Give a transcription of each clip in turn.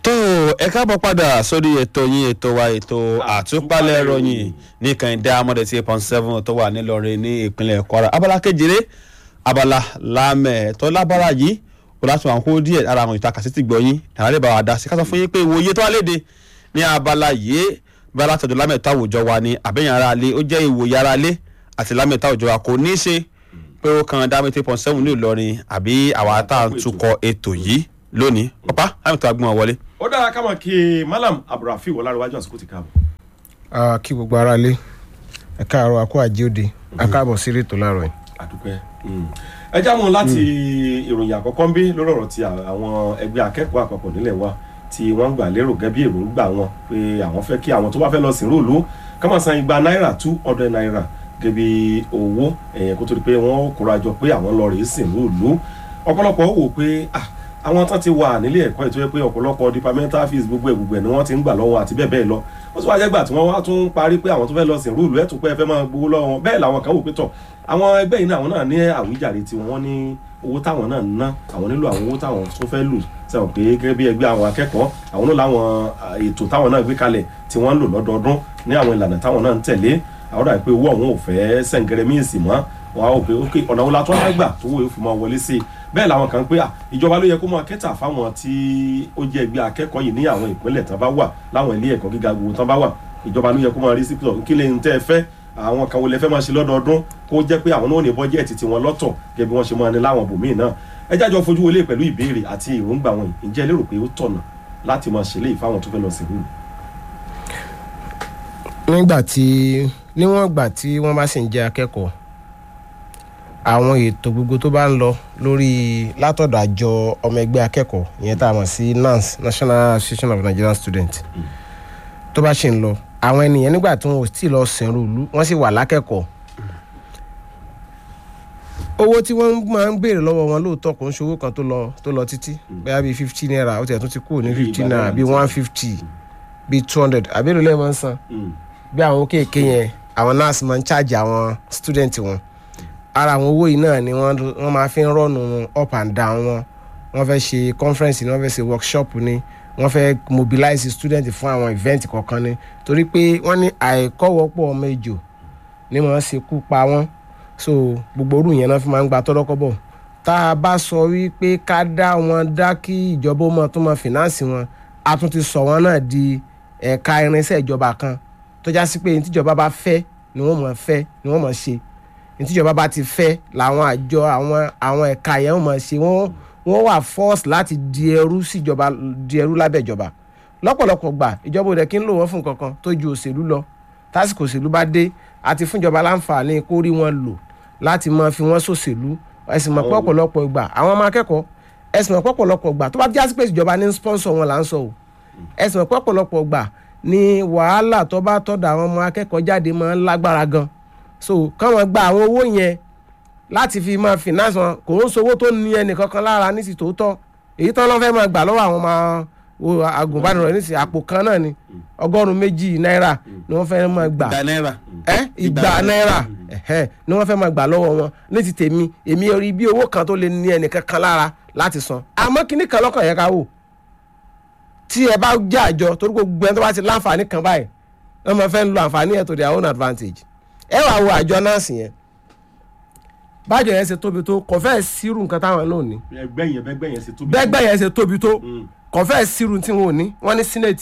tó ẹ káàbọ̀ padà sórí ètò yín ètò wa ètò àtúpalẹ̀ ìròyìn ní kànìdá amọ̀dé tí eight point seven tó wà nílọrin ní ìpínlẹ̀ kwara abala kejìlé abala lámẹ̀ tó lábára yìí kò láti wà kó díẹ̀ ara àwọn ìta kàsítì gbọ̀yìn ìrànlẹ́ bá wa dá sí ká sọ fún yín pé ìwòye tó wà léde ní abala yìí bí alátọ̀dọ̀ lámẹ̀tọ́ àwùjọ wa ni àbẹ̀yìn ara lé ó jẹ́ ìwòye ara lé àti lámẹ̀tọ́ àwùjọ wa kò ní í ṣe pé ó kan dá eight point seven ní ìlọrin àbí àwa tá à ń tukọ̀ ètò yìí lónìí ọ̀pá lámẹ̀tọ́ agbọ́n wọlé. ó dára ká mọ̀ kí malam abdulrafi wọláríwájú àsìkò ti káàbọ̀. Ah, kí gbogbo ara lé ẹ káàárọ̀ àkó àjíòde akáàbọ̀ sí ètò láàárọ̀ yìí. àdúpẹ́ ẹ já mọ́ láti ìròyìn àkọ́kọ́ ń bí lórí ọ̀rọ̀ ti àwọn ẹgbẹ́ akẹ́kọ̀ọ́ àpapọ̀ nílẹ̀ wa tí wọ́n gbà lérò gẹ́gẹ́ bí èròǹgbà wọn pé àwọn fẹ́ kí àwọn tó bá fẹ́ lọ sìnrú ìlú ká máa san igba náírà two hundred naira gẹ́gẹ́ bí owó ẹ̀yẹn kó tó di pé wọ́n kóra jọ pé àwọn lọ rèé sìnrú ìlú ọ̀pọ̀lọpọ̀ wò pé ah àwọn tán ti wà nílé ẹ̀kọ́ ètò yẹ pé ọ̀pọ̀lọpọ̀ departmental fees gbogbo ẹ̀ gbogbo ẹ̀ ni wọ́n ti ń gbà lọ́wọ́ àti bẹ́ẹ̀ bẹ́ẹ̀ lọ ó sì wá jẹ́gbà tí wọ́n wá tún parí pé àwọn tó fẹ́ lọ sìn rúùlù ẹ̀ tún pé ẹ fẹ́ máa gbowó lọ́wọ́ wọn bẹ́ẹ̀ làwọn kan wò pé tọ̀ àwọn ẹgbẹ́ yìí náà àwọn náà ní àwíjàre tí wọ́n ní owó táwọn náà ń ná àwọn nílò àwọn owó táwọn tó fẹ́ lù sẹ́wọ̀n pé gẹ́gẹ́ bí ẹgbẹ́ àwọn akẹ́kọ̀ọ́ àwọn náà láwọn ètò táwọn náà gbé kalẹ̀ tí wọ́n ń lò lọ́dọọdún ní àwọn ìlànà táwọn náwọn ń tẹ̀lé àwọn dàbí pé owó àwọn ò fẹ́ sẹ̀ǹgẹ̀rẹ̀ míì sì mọ́ wọn á wò pé ok ọ̀nà wo la tó wá gbà tó wò ó fi máa wọlé sí i bẹ́ẹ̀ làwọn kan pé à ìjọba ló yẹ kó máa kẹ́tà fáwọn tí ó jẹ́ ẹgbẹ́ akẹ́kọ̀ọ́ yìí ní àwọn ìpínlẹ̀ tán bá wà láwọn ilé ẹ̀kọ́ gíga gbogbo tán bá wà ìjọba ló yẹ kó máa rí sí pé kí lè ń tẹ́ ẹ fẹ́ àwọn kan wo lẹ fẹ́ máa ṣe lọ́dọọdún kó jẹ́ pé àwọn náà ní bọ́jẹ́ẹ̀tì tiwọn lọ́tọ̀ gẹ́gẹ́ bí wọ́n ṣe máa ní láwọn bòmíì náà ẹ jájọ fojú wọlé pẹ̀lú ìbéèrè àti èròǹgbà wọn ǹjẹ́ lérò pé ó tọ̀nà láti máa ṣe léyìí fáwọn tó fẹ́ lọ sí ìlú. nígbà tí níwọ̀n ìgbà tí wọ́n bá sì ń jẹ́ akẹ́kọ̀ọ́ àwọn ètò gbogbo tó bá ń lọ lórí látọ̀dọ̀ àjọ ọmọ ẹgbẹ́ akẹ́kọ̀ọ́ ìyẹn tá a mọ̀ sí NANS National Association of Nigerian Students tó bá ṣe ń lọ àwọn ènìyàn nígbà tí wọn ò tí ì lọ sìnrú ìlú wọ́n sì wà lákẹ́kọ̀ọ́ owó tí wọ́n máa ń béèrè lọ́wọ́ wọn lóòótọ́ kò ń ṣe owó kan tó lọ tó lọ títí bẹ́ẹ̀ bíi fifty naira ó tiẹ̀ tún ti kúrò ní fifty naira bíi one fifty bíi two hundred àbí èlò lẹ́yìn máa ń san bí àwọn kéèké yẹn àwọn nurse máa ń charge àwọn student wọn ara àwọn owó yìí náà ni wọ́n máa fi ń rọ́ọ̀nù up and down wọn wọ́n fẹ́ ṣe conference ni wọ́n fẹ́ ṣe workshop ni wọ́n fẹ́ mobilize student fún àwọn event kọ̀ọ̀kan ni torí pé wọ́n ní àìkọ́wọ́pọ̀ ọmọ ejò ni wọ́n ṣe kú pa wọ́n so gbogbo orú yẹn náà fi máa ń gba tọ́lọ́kọ́bọ̀ tá a bá sọ wípé ká dá wọn dá kí ìjọba ó mọ tó mọ finance wọn a tún ti sọ wọn náà di ẹ̀ka irinṣẹ́ ìjọba kan tó já sí pé ní tíjọba bá fẹ́ ni wọ́n mọ̀ fẹ́ ni wọ́n mọ̀ ṣe ní tíjọba bá ti fẹ́ làwọn àjọ àwọn àwọn ẹ̀ka yẹn wọ́n mọ̀ ṣe wọ́n wọ́n wà force láti di ẹrú síjọba di ẹrú lábẹ́ ìjọba lọ́pọ̀lọpọ̀ gbà ìjọba òde kí ń lò wọ́n fún kankan tó ju òṣèlú lọ tásìkò òṣèlú bá dé àti fúnjọba láǹfààní kó rí wọn lò láti máa fi wọ́n ṣòṣèlú ẹ̀sìn mọ̀ pọ̀pọ̀lọpọ̀ ìgbà àwọn ọmọ akẹ́kọ̀ọ́ ẹ̀sìn mọ̀ pọ̀pọ̀lọpọ̀ ìgbà tó bá jásí pé ìjọba ní sponsor wọn là ń sọ o ẹ̀sìn mọ̀ pọ̀pọ̀lọpọ̀ ìgbà ni wàhálà tó bá tọ́da àwọn ọmọ akẹ́kọ̀ọ́ jáde máa ń lágbára gan so káwọn gba àwọn owó yẹn láti fi máa finance wọn kò ń sowó tó ní ẹnì kankan lára ní ti tòótọ́ èyí tán lọ́n fẹ́ máa gbà lọ́wọ́ àwọn ọmọ agùnbánirọ̀ ní ti àpò kan náà ni ọgọ́rùn-ún méjì náírà ni wọ́n fẹ́ máa gbà ìgbà náírà. ẹ ìgbà náírà ni wọ́n fẹ́ máa gbà lọ́wọ́ wọn ní ti tèmi èmi rí bí owó kan tó lè ní ẹnì kankan lára láti san àmọ́ kíní kan lọ́kàn yẹn ká wò tí ẹ bá jẹ́ àjọ torí gbogbo ẹni tó bá ti láǹfààní kan báyìí wọ́n máa fẹ́ lo àǹfààní yẹn to their own advantage ẹ wàá wo àjọ nọ́ọ̀sì yẹn bájọ yẹn ṣe tóbi tó kò fẹ́ sírù nǹkan táwọn náà ní ẹgbẹ́ yẹn bẹ́gbẹ́ yẹn ṣe tóbi. bẹ́gbẹ́ yẹn ṣe tóbi tó kò fẹ́ sírù tí wọn ò ní wọ́n ní senate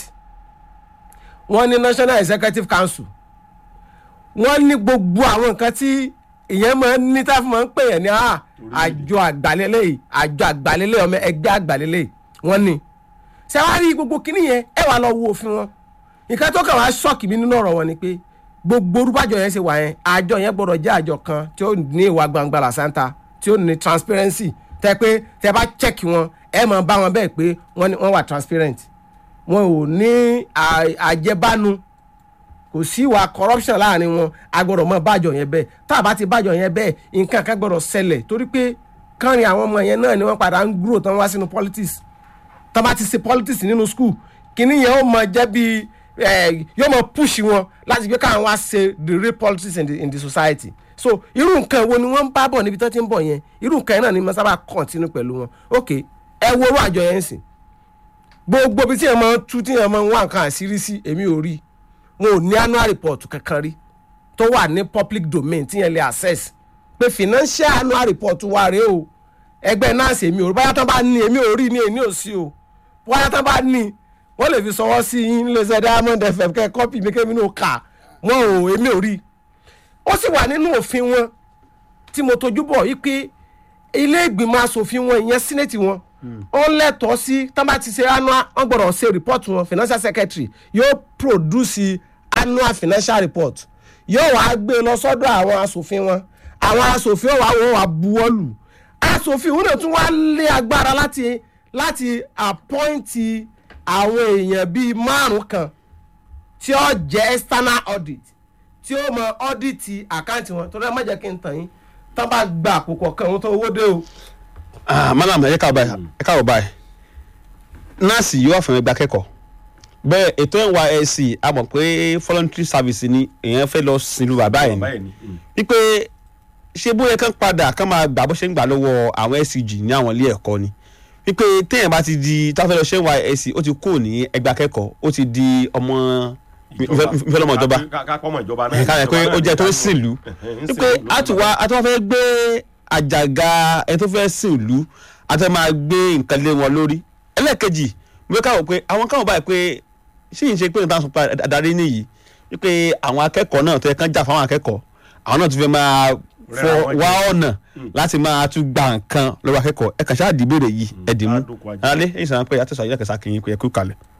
wọ́n ní national executive council wọ́n ní gbogbo àwọn nǹkan tí ìyẹn máa ń ní tá a fi máa ń pè yẹn ní àjọ àgbàlélẹ̀ yìí àjọ àgbàlélẹ̀ ọmọ ẹgbẹ́ àgbàlélẹ̀ yìí wọ́n ní ṣé wàá rí gbogbo kinní yẹn ẹ wàá lọ wo òfin wọn nǹkan tó kàn wá ṣọ́ọ̀kì mi nínú ọ̀rọ̀ wọn ni pé gbogbo orúbàjọ yẹn ṣe wà yẹn àjọ yẹn gbọ́dọ̀ jẹ́ àjọ kan tí ó ní ìwà gbangba làṣántà tí ó ní transparency tẹ pé tẹ bá check wọn ẹ máa bá wọn bẹ́ẹ̀ pé wọ́n wà transparent wọn ò ní àjẹbánu kò sí ìwà corruption láàrin wọn a gbọ́dọ̀ mọ bájọ yẹn bẹ́ẹ̀ tá a bá ti bájọ yẹn bẹ́ẹ̀ nǹkan kan gbọ́dọ̀ ṣẹlẹ̀ torí pé kánrin àwọn ọmọ yẹn náà ni wọ́n padà ń grow tán wá sínú politics tán bá ti ṣe politics nínú school kìíní yẹn ó mọ jẹ́ bíi yóò mọ push wọn láti gbé káwọn wá ṣe the real politics in the, in the society so irú nǹkan wo ni wọ́n ń bá bọ̀ níbi tó ti ń bọ̀ yẹn irú nǹkan yẹn náà ni mo sábà continue pẹ̀lú wọn ok ẹ wo orú àjọ yẹn sìn gbogbo ibi tí ẹ máa ń tú tí ẹ máa ń wá nǹkan àṣírí sí èmi ò rí wọn ò ní annual report kankan rí tó wà ní public domain tí yẹn lè access pé financial annual report wà rèé o ẹgbẹ́ nọ́ọ̀sì èmi ò rí báyà tán bá ní èmi ò rí ní èmi ò sí o báyà tán bá ní wọ́n lè fi sọwọ́ sí yín lẹ́sẹ̀ diamond fm kẹ́ ẹ kọ́pì mi kémi náà kà wọ́n ò èmi ò rí ó sì wà nínú òfin wọn tí mo tojú bọ̀ yìí pé ilé ìgbìmọ̀ asòfin wọn ìyẹn sínẹ́tì wọn ó lẹ́tọ̀ọ́ sí tán bá ti ṣe annual wọ́n gbọ́dọ̀ ṣe report wọn financial secretary yóò produce annual financial report yóò wá gbé lọ sọ́dọ̀ àwọn asòfin wọn àwọn asòfin wà wọ́n wà buwọ́lù asòfin òun náà tún wá lé agbára láti láti appoint àwọn èèyàn bíi márùn kan tí ó jẹ́ external audit tí ó mọ audit àkáǹtì wọn torí ẹ má jẹ́ kí n tàn yín tán bá gba àpòpọ̀ kan òun tó owó dé o. Ah, malam ẹ káàbọ̀ báyìí ẹ káàbọ̀ báyìí nọ́ọ̀sì yóò fún ẹgbẹ́ akẹ́kọ̀ọ́ bẹ́ẹ̀ ètò nysc a mọ̀ pé voluntary service ni èèyàn fẹ́ lọ sílùú bàbá ẹ̀ bàbá ni ẹ̀ ni. Mm. wípé ṣé bóyá kán padà kán máa gbà bó ṣe ń gbà lọ́wọ́ àwọn scg ní àwọn ilé ẹ̀kọ́ ni wípé téèyàn bá ti di táfẹ́ lọ ṣe nysc ó ti kúrò ní ẹgbẹ́ akẹ́kọ̀ọ́ ó ti di ọmọ ìfẹ́ lọ́mọ ìjọba Ká- ká pọ́mọ ìjọba náà. ká yẹ pé ó jẹ́ tó ń sìnlú wípé àtúwá àtúwá fẹ́ gbé àjàgà ẹni tó fẹ́ sìnlú àtúwá máa gbé nǹkan lé wọn lórí ẹlẹ́ẹ̀kejì mo fẹ́ káwọ́ pé àwọn káwọ́ báyìí pé ṣé yìí ṣe pé nípa sọpá adarí nìyí wípé àwọn akẹ́kọ̀ọ́ náà tó yẹ kán jà fáwọn akẹ́kọ̀ọ́ àwọn náà tún fẹ́ máa fọ Rẹ́ra wọn jẹ. wá ọ̀nà láti máa tún gba nǹkan lọ́wọ́ akẹ́kọ̀ọ́ ẹ kàn ṣáà dìbèrè yìí ẹ dì mú Adókò ajé. alẹ́ èyí sàn pé àtẹ̀sọ̀ ayé kẹsà kìí pé ẹ kú kalẹ̀.